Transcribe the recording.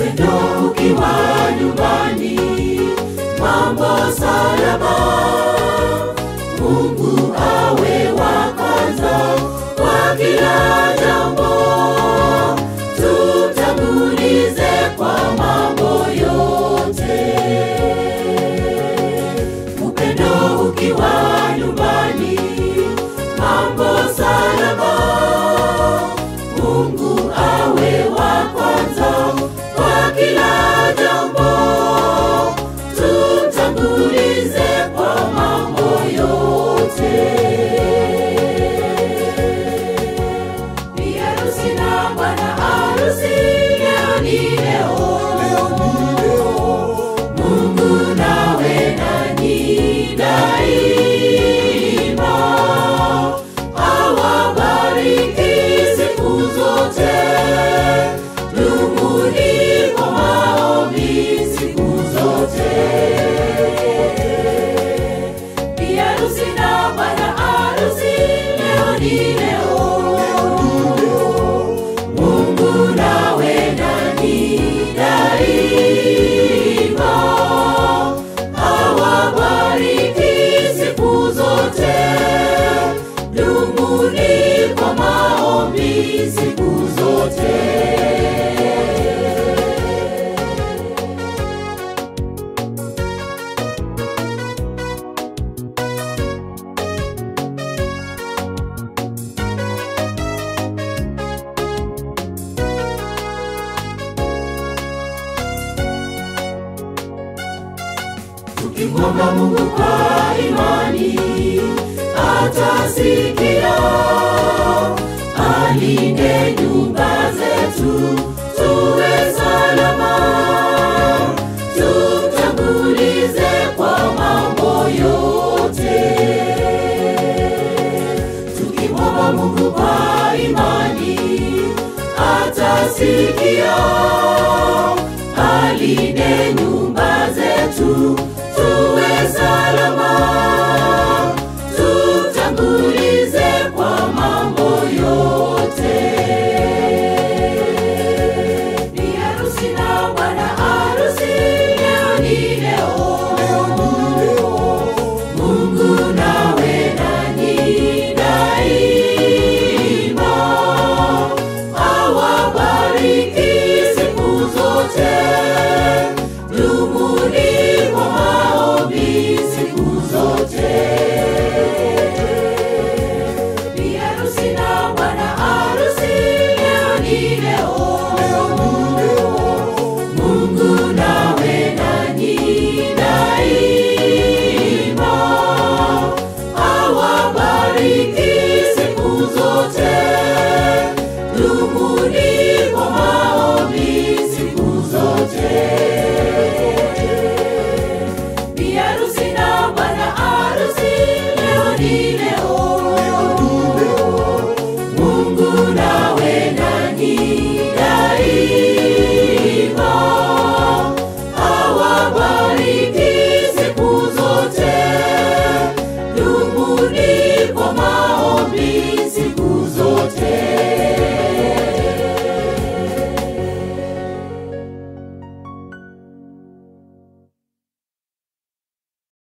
upendo ukiwa nyumbani, mambo salama. Mungu awe wa kwanza kwa kila jambo, tutangulize kwa mambo yote. Upendo ukiwa nyumbani, mambo salama. Mungu awe wa kwanza kwa kila jambo, tutangulize kwa mambo yote. Bi harusi na bwana harusi, leo ni leo, Mungu nawe nanyi daima, awabariki siku zote, dumuni kwa maombi siku zote. Bi harusi na bwana harusi, leo ni leo, Mungu nawe nanyi daima, awabariki siku zote, dumuni kwa maombi siku zote. Tukimwomba Mungu kwa imani atasikia, alinde nyumba zetu tuwe salama, tumtangulize kwa mambo yote. Tukimwomba Mungu kwa imani atasikia, alinde nyumba zetu tuwe salama, tutangulize kwa mambo yote. Bi harusi na bwana harusi, leo ni leo, Mungu nawe nanyi daima, awabariki siku zote, dumuni kwa maombi siku zote. Bi harusi na bwana harusi, leo ni leo, Mungu nawe nanyi daima, awabariki siku zote, dumuni kwa maombi siku zote.